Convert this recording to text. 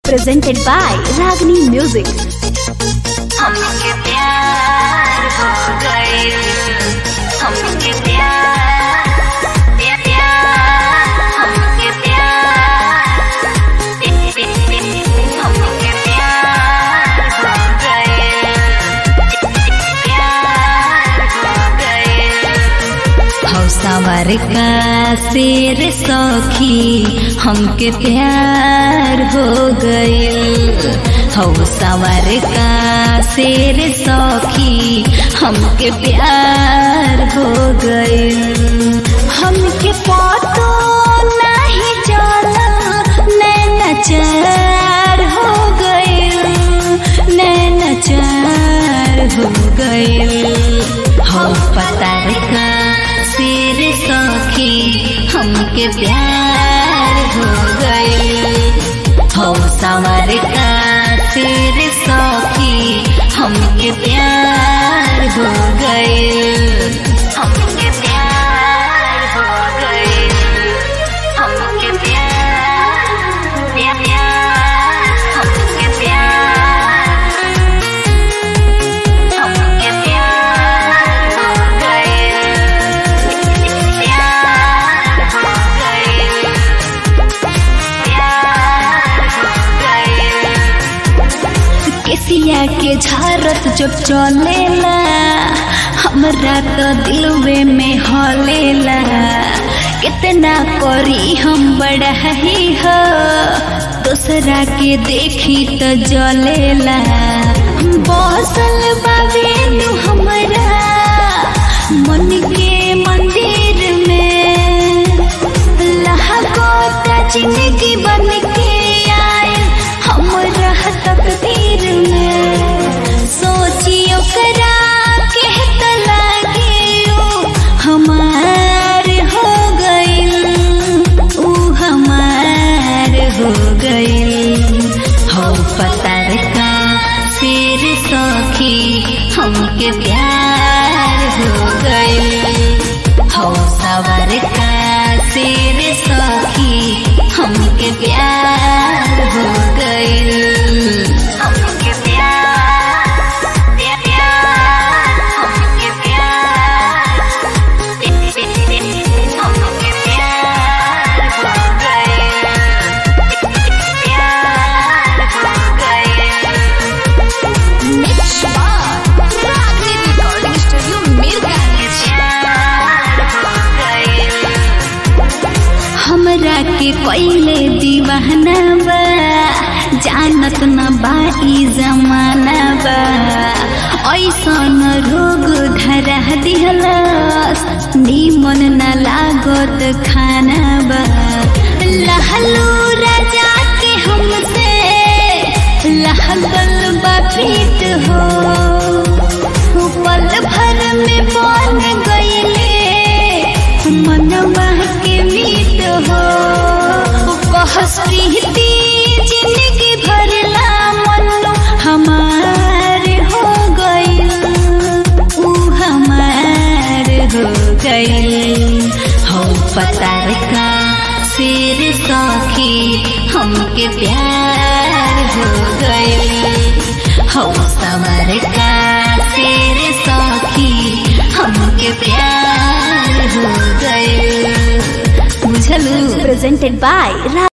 presented by Ragini Music. हमके प्यार हो गए हमके प्यार प्या- प्यार हमके प्यार पे- पे- पे- हमके प्यार हो गए प्यार हो गए हौसावर का शेर सौखी हमके प्यार हो गइल हौसावर का शेर सौखी हमके प्यार हो गइल हमके पतो नहीं चला नैना चार हो गइल नैना चार हो गइल हो पतार का सिर सौखी हमके प्यार हो गइल हो सवर का सिर सौखी हमके प्यार हो गइल हमके प्यार हो गए हमके प्यार प्या- प्यार हमके प्यार हमके प्यार हो गए प्यार हो गए प्यार हो गए केसिया के झारत जब चलेला हमरा तो दिलवे में हलेला कितना करी हम बड़ा ही हो दूसरा के देखी तो जलेला बसल बाबेनु हमरा मन के मंदिर में लहको जिंदगी बन के आए हमरा तकदीर में सोचियो करा के त लागे ओ हमार हो गइल ऊ हमार हो गइल हो पतार का सिर सौखी हमके प्यार हो गइल हो सवर का सिर सौखी हमके प्यार हो गइल हमके प्यार प्या- प्यार हमके प्यार पे- पे- पे- हमके प्यार हो गए प्यार हो गए Ragini Recording Studio, Mirgani. प्यार हो गए हमरा के पहले दीवाना बा जानत न बा ई जमाना बा ऐसन रोग धरा दिहलस निमन न लागत खाना बा लहलू राजा के हमसे लहगल बा प्रीत हो पल भर में बन गईले मनवा के मीत हो कहस प्रीति जिंदगी भरला मनो हमार हो गइल ऊ हमार हो गइल हो पतार का सिर सौखी हमके प्यार हो गइल हो सवर का सिर सौखी हमके प्यार हो गइल बुझलू Presented by